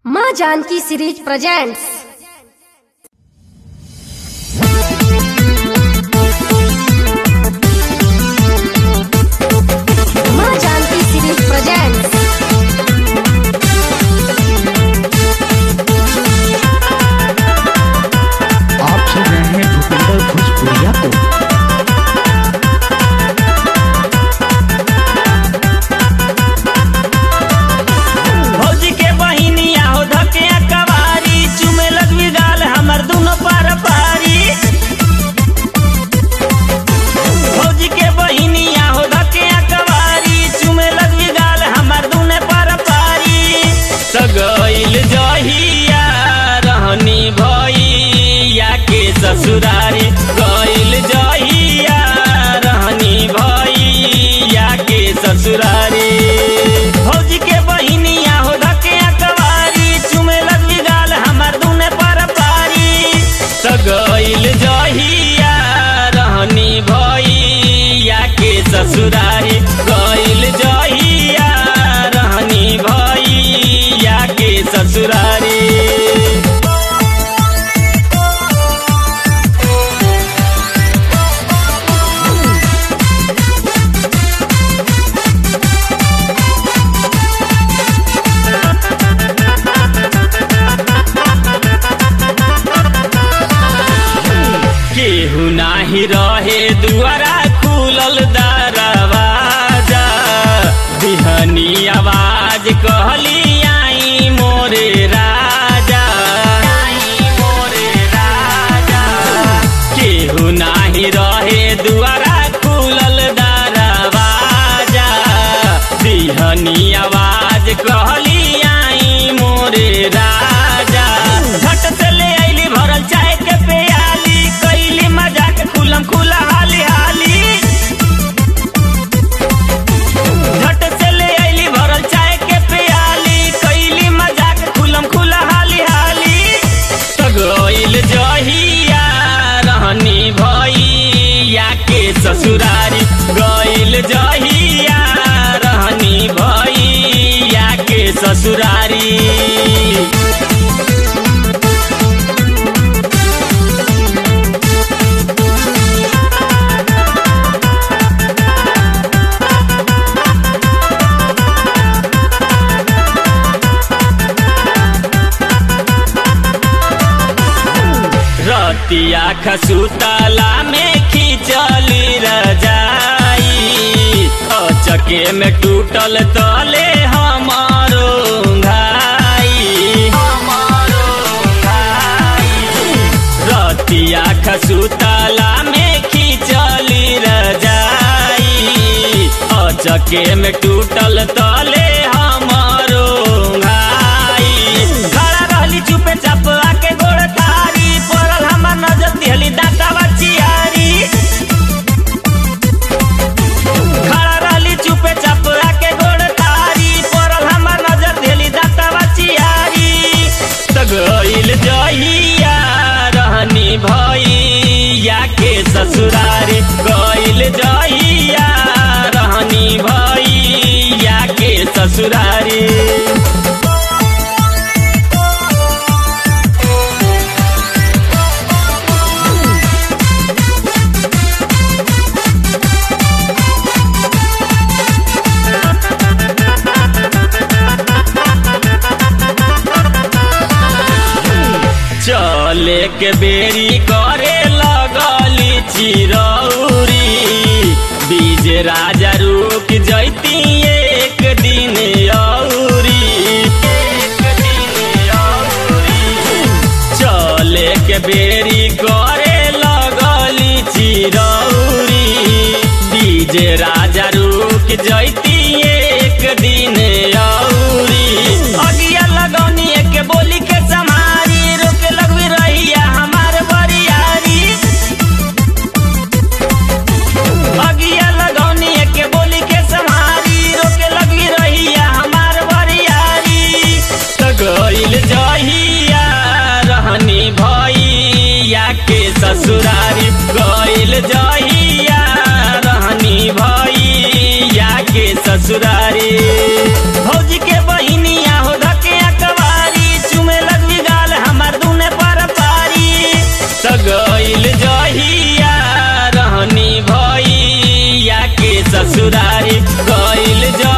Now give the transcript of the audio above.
माँ Janaki series presents माँ Janaki series presents आप सुन रहे हैं भूपिंदर भोजपुरिया को भौजी के बहिनिया हो धके कवारी चुमे लगवी गाल हमर दुनो पार पारी भौजी के बहिनिया हो धके कवारी चुमे लगवी गाल हमर दुने पार पारी सगैल जहिया रहनी भैया के ससुरारी गैल जहिया रहनी भैया के ससुरारी भौजी के बहिनिया हो धके अकवारी चुमे लगली गाल हमर दुने पर पारी सगैल जहिया रहनी भैया के ससुरारी गैल जहिया रहनी भैया के ससुरारी केहू नाही रहे दुआरा खुलल दरवाजा बिहनी आवाज कहली आई मोरे राजा आई मोरे राजा केहू नाही रहे दुआरा खुलल दरवाजा बिहनी आवाज कहली आई मोरे राजा झट से ले आइली भरल चाय के प्याली कैली मजाक खुलम खुला हाली हाली झट से ले आइली भरल चाय के प्याली कैली मजाक खुलम खुला हाली हाली तगइल जहिया रहनी भैया के ससुरारी गइल जहिया रहनी भैया के ससुरारी रतिया खसुतला में खिंचली रजाई अचके में टूटल तले हमारो घाई हमारो घाई रतिया खसुतला में खिंचली रजाई अचके में टूटल तले हमारो घाई खड़ा रहली चुपे चाप आके गोड़ तारी पड़ल हमर नजर दिहली दांतावा चियारी खड़ा रहली चुपे चाप आके गोड़ तारी पड़ल हमर नजर दिहली दांतावा चियारी त गइल जहिया रहनी भैया के ससुरारी गइल जहिया रहनी भैया के ससुरारी चले के बेरी करे लगली चिरौरी बीज राजा रुक जैती एक दिन औरी एक दिन औरी चले के बेरी करे लगली चिरौरी बीज राजा रुक जैती एक दिन औरी अगिया लगौनी के बोली के समारी रोके लगवी रहिया हमार बरियारी अगिया लगौनी के बोली के समारी रोके लगवी रहिया हमार बरियारी त गइल जहिया रहनी भैया के ससुरारी गइल जहिया रहनी भैया के ससुरारी भौजी के बहिनिया हो धके अकवारी ससुरारी गइल जो